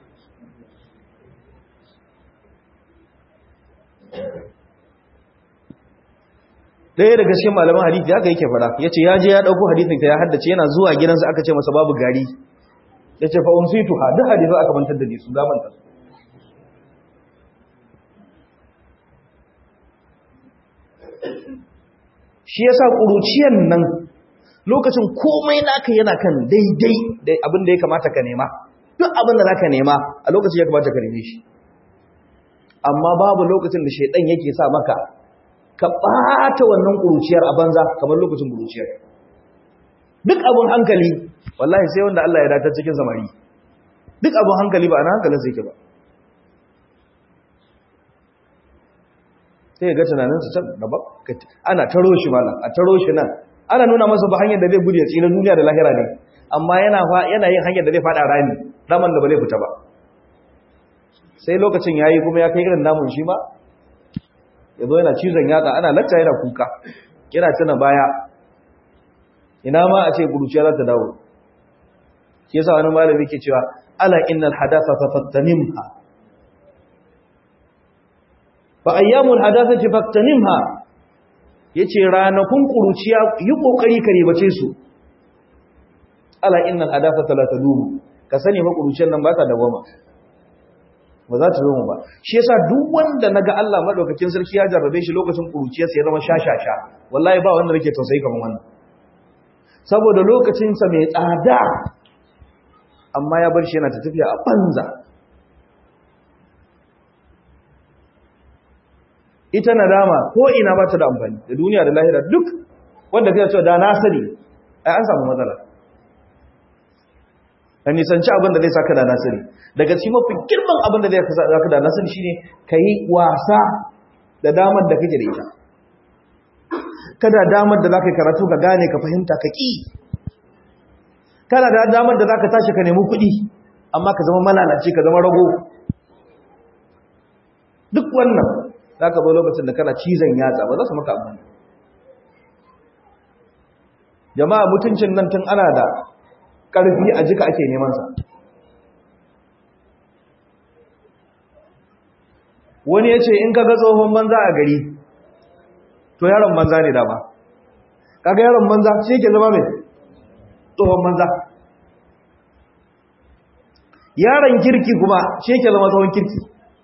ɗaya daga cikin malaman hadithi haka yake fara ya ce ya je ya ɗauko hadithin ka ya haddace yana zuwa gidansa aka ce masa babu gari ya ce fa'un sai tuha duk hadithu aka mantar da su zamanta su shi ya sa ƙuruciyan nan lokacin komai naka yana kan daidai da abin da ya kamata ka nema duk abin da za ka nema a lokacin ya kamata ka neme shi amma babu lokacin da shaidan yake sa maka ka ɓata wannan ƙuruciyar a banza kamar lokacin ƙuruciyar duk abin hankali wallahi sai wanda Allah ya datar cikin samari duk abin hankali ba a na hankalin sai ke ba sai ga tunaninsu can gaba ana taro shi malam a taro shi nan ana nuna masa ba hanyar da zai gudu ya tsira duniya da lahira ne amma yana yana yin hanyar da zai fada rami raman da ba zai fita ba sai lokacin yayi kuma ya kai irin namun shi ba yazo yana cizon yatsa ana lacca yana kuka yana tuna baya ina ma a ce guruciya za ta dawo shi yasa wani malami ke cewa ala innal hadatha fatanimha fa ayyamul hadathati faktanimha yace ranakun kuruciya yi kokari ka ribace su ala innal hadathata la tadum ka sani fa kuruciyar nan ba ta dawama ba za ta zo ba shi yasa duk wanda naga Allah madaukakin sarki ya jarrabe shi lokacin kuruciyar sa ya zama shashasha wallahi ba wanda nake tausayi kamar wannan saboda lokacin sa mai tsada amma ya bar shi yana ta tafiya a banza ita nadama ko ina ba ta da amfani da duniya da lahira duk wanda zai ce da na sani ai an samu matsala ka nisanci abin da zai saka da na sani daga cikin mafi girman abin da zai saka da na sani shine ka yi wasa da damar da kake da ita kada damar da za ka yi karatu ka gane ka fahimta ka ƙi kana da damar da za ka tashi ka nemi kuɗi amma ka zama malalaci ka zama rago duk wannan za ka zo lokacin da kana cizon yatsa ba za su maka abin jama'a mutuncin nan tun ana da ƙarfi a jika ake nemansa wani ya ce in ka ga tsohon banza a gari to yaron banza ne dama kaga yaron banza shi ke zama mai tsohon banza yaron kirki kuma shi ke zama tsohon kirki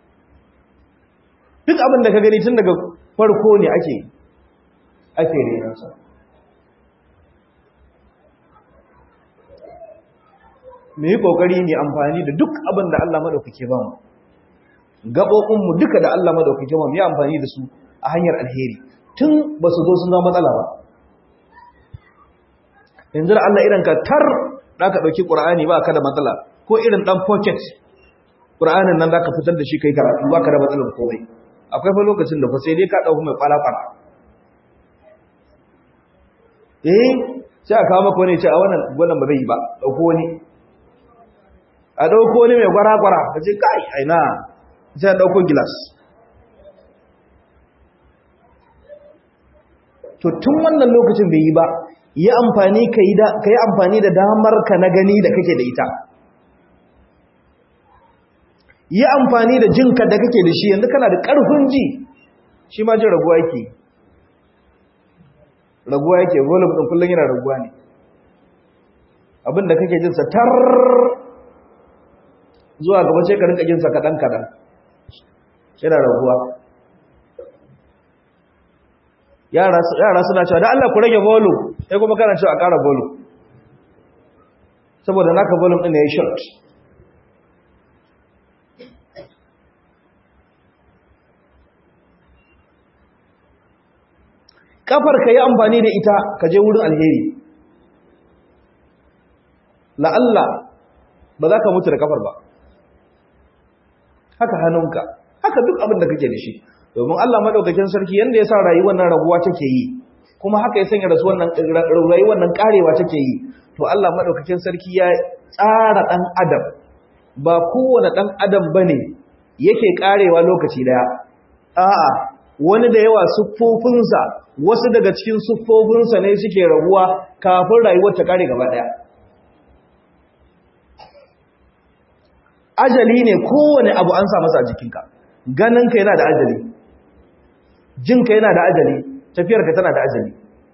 duk abin da ka gani tun daga farko ne ake ake renansa mu yi kokari ne amfani da duk abin da Allah madaukake ba mu gaɓoɓinmu duka da Allah madaukake ba mu yi amfani da su a hanyar alheri tun ba su zo sun zama matsala ba yanzu da Allah idan ka tar da ka ɗauki ƙura'ani ba ka da matsala ko irin ɗan pocket ƙura'anin nan za ka fitar da shi kai karatu ba ka da matsalar komai akwai fa lokacin da fa sai dai ka ɗauki mai ƙwala-ƙwala eh sai a kawo maka wani ce a wannan wannan ba zai yi ba dauko wani a dauko wani mai gwara-gwara ka ce kai aina sai a dauko gilas to tun wannan lokacin bai yi ba yi amfani ka yi amfani da damar ka na gani da kake da ita yi amfani da jinka da kake da shi yanzu kana da ƙarfin ji shi ma jin raguwa yake raguwa yake volume ɗin kullum yana raguwa ne abinda kake jinsa tar zuwa gaba ce ka rinka jinsa kaɗan-kaɗan yana raguwa yara suna cewa da Allah ku rage volume sai kuma kana cewa a ƙara volume saboda naka volume ɗin ya yi short kafar ka yi amfani da ita ka je wurin alheri la'alla ba za ka mutu da kafar ba haka hannunka haka duk abin da kake da shi domin Allah madaukakin sarki yanda ya sa rayuwar nan raguwa take yi kuma haka ya sanya rasu wannan rayuwar nan karewa take yi to Allah madaukakin sarki ya tsara dan adam ba kowane dan adam bane yake karewa lokaci daya a'a wani da yawa siffofinsa wasu daga cikin siffofinsa ne suke raguwa kafin rayuwar ta kare gaba daya ajali ne kowane abu an sa masa a jikinka ganinka yana da ajali jinka yana da ajali tafiyarka tana da ajali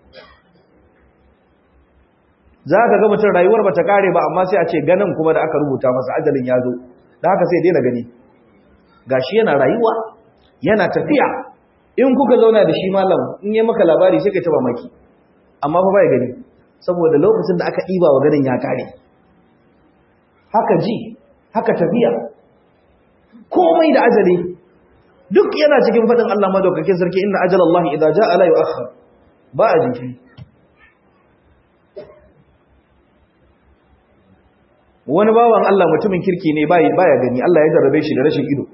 za ka ga mutum rayuwar ba ta kare ba amma sai a ce ganin kuma da aka rubuta masa ajalin ya zo da haka sai daina gani gashi yana rayuwa yana tafiya in kuka zauna da shi malam in yi maka labari sai ka taba maki amma fa bai gani saboda lokacin da aka ɗiba wa ganin ya kare haka ji haka tafiya komai da ajali duk yana cikin faɗin Allah madaukakin sarki inna ajalallahi idza jaa la yu'akhkhar ba a jinkiri wani bawan Allah mutumin kirki ne baya gani Allah ya jarrabe shi da rashin ido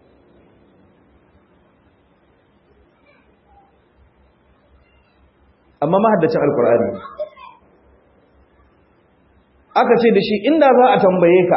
amma mahaddacin alkur'ani aka ce da shi inda za a tambaye ka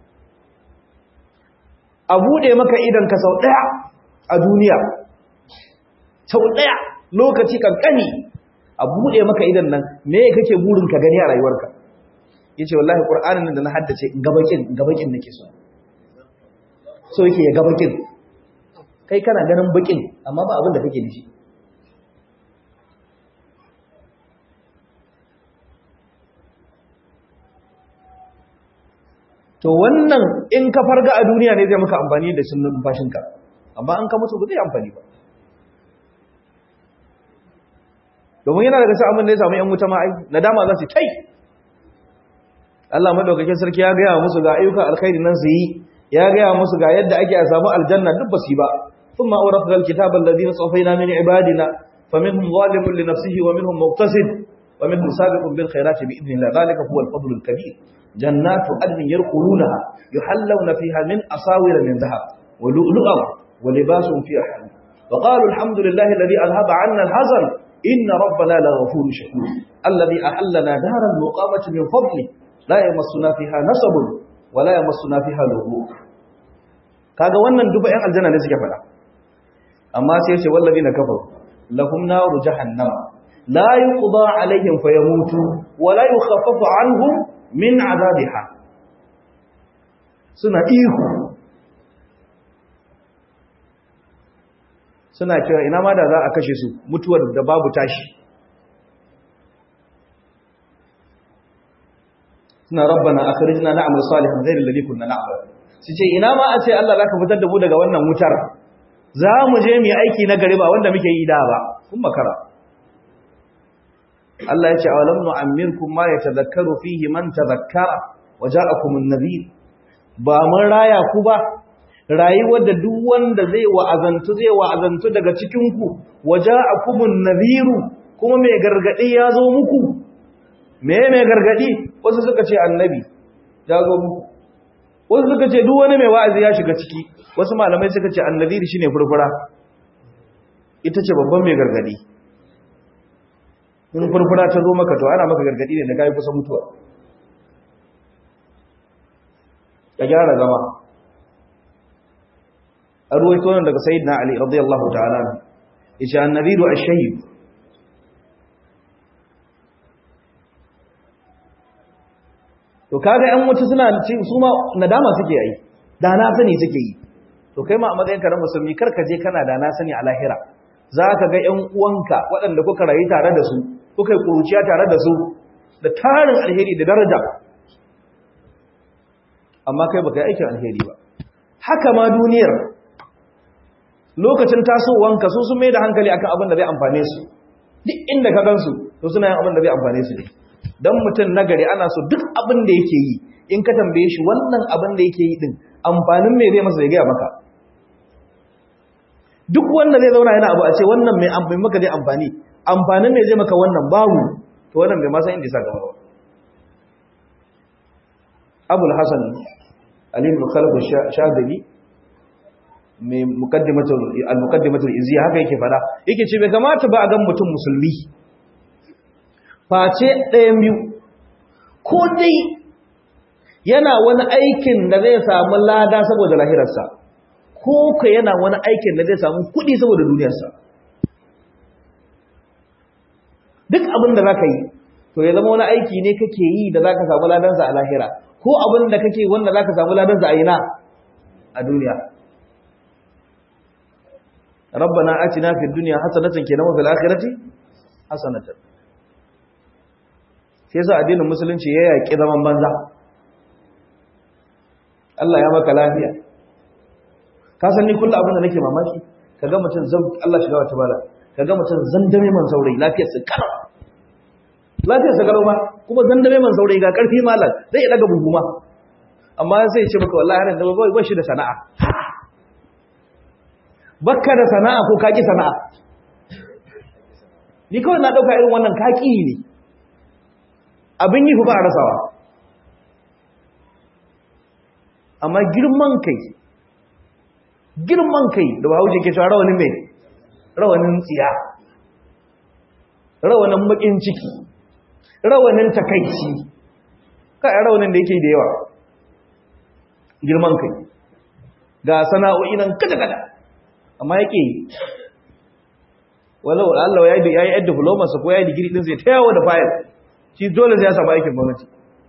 a buɗe maka idan ka sau ɗaya a duniya sau ɗaya lokaci kankani a buɗe maka idan nan me kake burin ka gani a rayuwarka ya ce wallahi ƙur'anin da na haddace gabakin gabakin nake so so yake ya gabakin kai kana ganin bakin amma ba abin da kake da shi to wannan in ka farga a duniya ne zai maka amfani da sunan numfashinka amma an ka mutu ba zai amfani ba domin yana daga sa'amin da ya samu ‘yan wuta ma'ai nadama za su tai Allah madaukakin sarki ya gaya musu ga ayyukan alkhairi nan su yi ya gaya musu ga yadda ake a samu aljanna duk ba su yi ba sun ma'aurar da alkitabar da zina tsofai na mini ibadina fa minhum zalimun li nafsihi wa minhum muqtasid wa minhum sabiqun bil khairati bi idnillah zalika huwa al-fadl al-kabir جنات عدن يرقلونها يحلون فيها من أصاور من ذهب ولؤلؤا ولباس فيها حلو وقالوا الحمد لله الذي أذهب عنا الحزن إن ربنا لغفور شكور الذي أحلنا دار المقامة من فضله لا يمسنا فيها نصب ولا يمسنا فيها لغوب kaga wannan duba ƴan aljanna ne suke fada amma sai ce wallazina kafaru lahum naru jahannama la yuqda alaihim fayamutu wa la yukhaffafu anhum min azabiha suna ihu suna cewa ina ma da za a kashe su mutuwar da babu tashi suna rabbana akhrijna na'mal salihan ghayra alladhi kunna na'mal su ce ina ma a ce Allah zaka fitar da mu daga wannan wutar za mu je mu yi aiki na gari ba wanda muke yi da ba kun makara Allah ya ce awalam nu'ammirkum ma yatadhakkaru fihi man tadhakkara wa ja'akum an-nadhir ba mun raya ku ba rayuwar da duk wanda zai wa'azantu zai wa'azantu daga cikin ku wa ja'akum an-nadhir kuma mai gargadi ya zo muku me mai gargadi wasu suka ce annabi ya zo muku wasu suka ce duk wani mai wa'azi ya shiga ciki wasu malamai suka ce an-nadhir shine furfura ita ce babban mai gargadi in furfura ta zo maka to ana maka gargadi ne da kai kusa mutuwa ka gyara zama a ruwaito nan daga sayyidina ali radiyallahu ta'ala yace annabiru ash-shayyib to kaga ƴan wuta suna su ma nadama suke yi da na sani suke yi to kai ma a matsayin ka na musulmi kar ka je kana da na sani a lahira za ka ga ƴan uwanka waɗanda kuka rayu tare da su kuka yi kuruciya tare da su da tarin alheri da daraja amma kai baka yi aikin alheri ba haka ma duniyar lokacin tasowanka su sun mai da hankali akan abin da zai amfane su duk inda ka gansu to suna yin abin da zai amfane su ne dan mutum nagari ana so duk abin da yake yi in ka tambaye shi wannan abin da yake yi din amfanin me zai masa zai gaya maka duk wanda zai zauna yana abu a ce wannan mai amfani maka zai amfani amfanin me zai maka wannan babu to wannan bai ma san inda ya sa gaba ba abul hasan ali ibn khalid shadili mai muqaddimatul al-muqaddimatul izziya haka yake fada yake ce bai kamata ba a ga mutum musulmi face ɗayan biyu ko dai yana wani aikin da zai samu lada saboda lahirarsa ko ka yana wani aikin da zai samu kuɗi saboda duniyarsa duk abin da za ka yi to ya zama wani aiki ne kake yi da za ka samu ladansa a lahira ko abin da kake wanda za ka samu ladansa a ina a duniya rabbana atina fid dunya hasanatan kenan wa fil akhirati hasanatan sai yasa addinin musulunci ya yaki zaman banza Allah ya maka lafiya ka san ni kullu abin da nake mamaki kaga mutum zan Allah shiga wata bala kaga mutum zandame man saurayi lafiyar sa kar lafiyar sa garau ba kuma zandame man saurayi ga karfi malam zai daga buguma amma sai ya ce maka wallahi har da ba shi da sana'a bakka da sana'a ko kaki sana'a ni kawai na dauka irin wannan kaki ne abin yi ba a rasawa amma girman kai girman kai da bahaushe ke cewa rawanin mai rawanin tsiya rawanin bakin ciki rawanin takaici kai rawanin da yake da yawa girman kai ga sana'o'i nan kada-kada amma yake walau Allah ya yi ya yi diploma sa ko ya yi digiri din sai ta yawo da fayil shi dole sai ya samu aikin gwamnati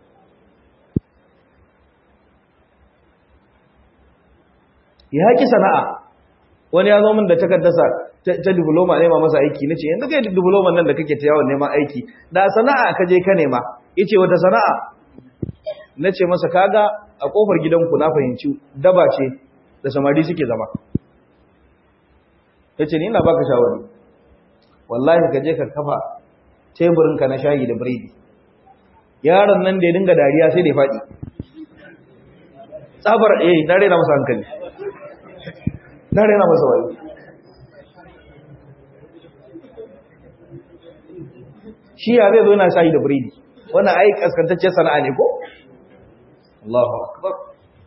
ya haƙi sana'a wani ya zo min da takardarsa ta diploma nema masa aiki nace yanzu kai diploma nan da kake ta yawon neman aiki da sana'a ka je ka nema yace wata sana'a nace masa kaga a kofar gidanku na fahimci daba ce da samari suke zama yace ni ina baka shawari wallahi ka je ka kafa teburin ka na shayi da biredi yaron nan da ya dinga dariya sai da ya faɗi tsabar eh na rena masa hankali na rena masa wayo shi ya zai zo yana shayi da biredi wannan ai kaskantaccen sana'a ne ko Allahu akbar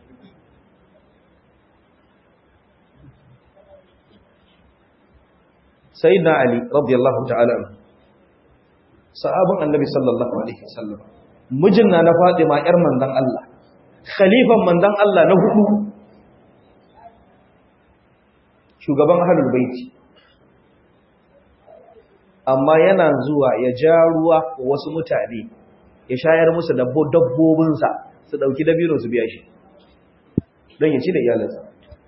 sayyidina ali radiyallahu ta'ala sahabin annabi sallallahu alaihi wasallam mijin na fatima yar manzon Allah khalifan manzon Allah na hudu shugaban ahlul baiti amma yana zuwa ya ja ruwa wa wasu mutane ya shayar musu dabbobinsa su dauki dabino su biya shi don ya ci da iyalinsa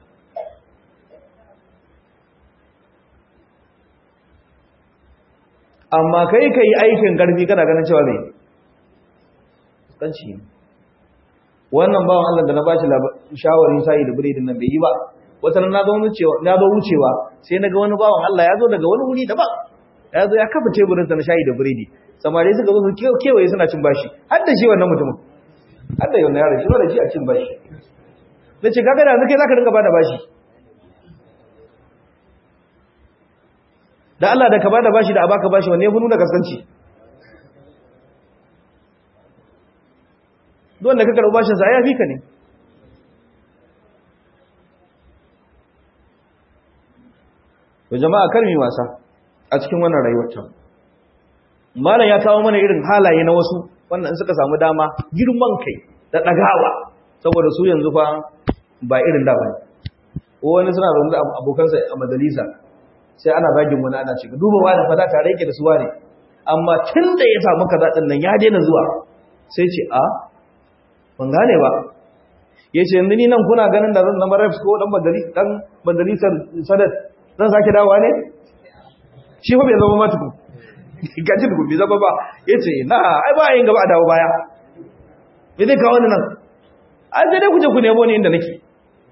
amma kai ka yi aikin ƙarfi kana ganin cewa mai ƙanci ne wannan bawan Allah da na ba shi shawarin sa'i da biredin nan bai yi ba wata na zo wucewa sai na ga wani bawan Allah ya zo daga wani wuri daban ya zo ya kafa teburinsa na shayi da biredi samari suka zo su kewaye suna cin bashi har da shi wannan mutumin har da yau na yaro shi ba da shi a cin bashi na ce kaga da yanzu kai za ka dinga ba da bashi da Allah da ka bada bashi da abaka bashi wanne ya fi nuna kaskanci don da ka karɓi bashinsa ya fi ka ne da jama'a karmi wasa a cikin wannan rayuwar ta malam ya kawo mana irin halaye na wasu wannan suka samu dama girman kai da ɗagawa saboda su yanzu fa ba irin da bane wani suna zaune da abokansa a majalisa sai ana zagin wani ana cewa duba wani fa da tare yake da su wani amma tun da ya samu kaza din nan ya daina zuwa sai ce a ban gane ba ya ce yanzu ni nan kuna ganin da zan zama refs ko dan dan majalisar sadat zan sake dawowa ne shi fa bai zama ma tukun gaji tukun bai zama ba ya ce na ai ba yin gaba a dawo baya ya zai kawo ni nan an zai dai kuje ku nemo ni inda nake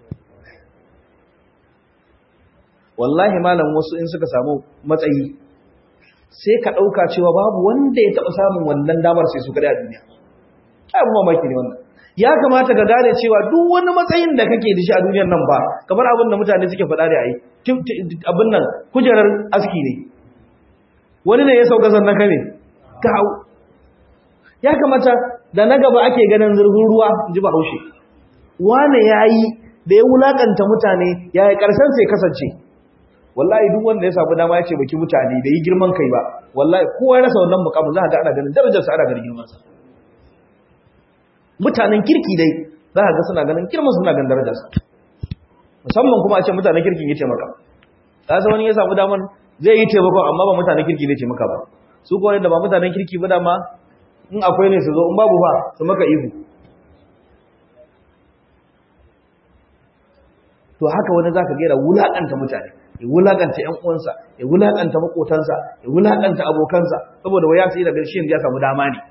wallahi malam wasu in suka samu matsayi sai ka ɗauka cewa babu wanda ya taɓa samun wannan damar sai su kada a duniya abu mamaki ne wannan ya kamata ka gane cewa duk wani matsayin da kake da shi a duniyar nan ba kamar abin da mutane suke faɗa da ai abin nan kujerar aski ne wani ne ya sauka sannan ka ne ka hau ya kamata da na gaba ake ganin zurfin ruwa ji ba haushe wane ya yi da ya wulakanta mutane ya yi ƙarshen sai kasance wallahi duk wanda ya samu dama ya ce baki mutane da yi girman kai ba wallahi kowa ya rasa wannan mukamin za a ga ana ganin darajarsa ana ganin girmansa mutanen kirki dai za a ga suna ganin girman suna ganin darajarsa musamman kuma a ce mutanen kirki ya taimaka ta sa wani ya samu damar zai yi taimakon amma ba mutanen kirki zai taimaka ba su kuwa da ba mutanen kirki ba dama in akwai ne su zo in babu ba su maka ihu to haka wani zaka ga yana wulakanta mutane ya wulakanta ƴan uwansa ya wulakanta makotansa ya wulakanta abokansa saboda waya sai daga shi ya samu dama ne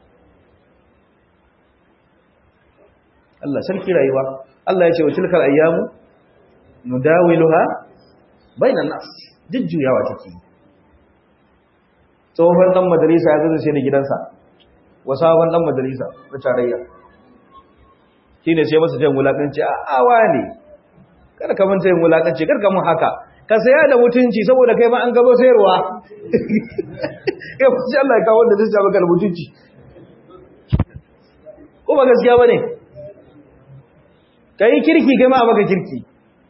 Allah sarki rayuwa Allah ya ce wa tilkal ayyamu nudawiluha bainan nas jujjuyawa take tsohon dan majalisa ya zo sai da gidansa wasawan dan majalisa na tarayya shine sai masa jan wulakanci a awa ne kada ka manta yin wulakanci kar ka mun haka ka saya da mutunci saboda kai ma an gaba sayarwa ya fi Allah ya kawo wanda zai sa maka da mutunci ko ba gaskiya bane kai kirki kai ma maka kirki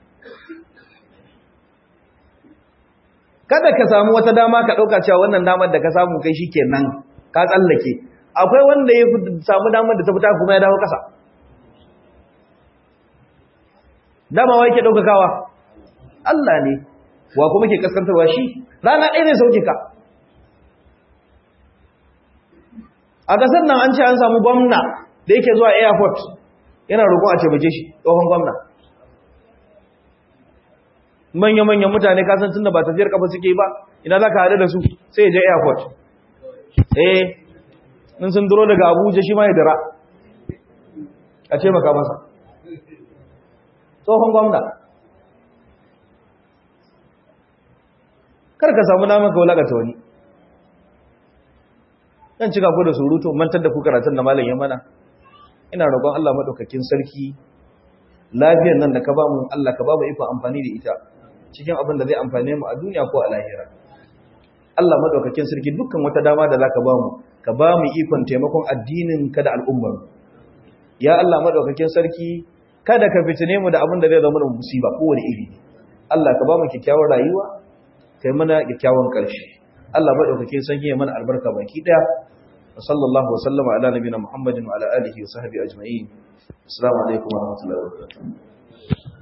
kada ka samu wata dama ka dauka cewa wannan damar da ka samu kai shikenan ka tsallake akwai wanda ya samu damar da ta fita kuma ya dawo kasa dama wai ke daukakawa Allah ne wa kuma ke kaskantarwa shi rana ɗaya ne sauke ka a kasar nan an ce an samu gwamna da yake zuwa airport yana roƙon a taimake shi tsohon gwamna manya-manyan mutane kasan tun da ba tafiyar kafa suke ba ina za ka haɗu da su sai ya je airport eh in sun duro daga abuja shi ma ya dira a taimaka masa tsohon gwamna kar ka samu naman ka wulakata wani dan cika ku da surutu mantar da ku karatun da malam ya mana ina roƙon Allah madaukakin sarki lafiyar nan da ka bamu Allah ka bamu iko amfani da ita cikin abin da zai amfane mu a duniya ko a lahira Allah madaukakin sarki dukkan wata dama da zaka bamu ka bamu ikon taimakon addinin ka da al'ummar ya Allah madaukakin sarki kada ka fitine mu da abin da zai zama musiba kowane iri Allah ka bamu kyakkyawar rayuwa kai mana kyakkyawan ƙarshe Allah madaukakin sarki ya mana albarka baki daya wa sallallahu wa sallama ala nabiyina muhammadin wa ala alihi wa sahbihi ajma'in assalamu alaikum wa rahmatullahi wa barakatuh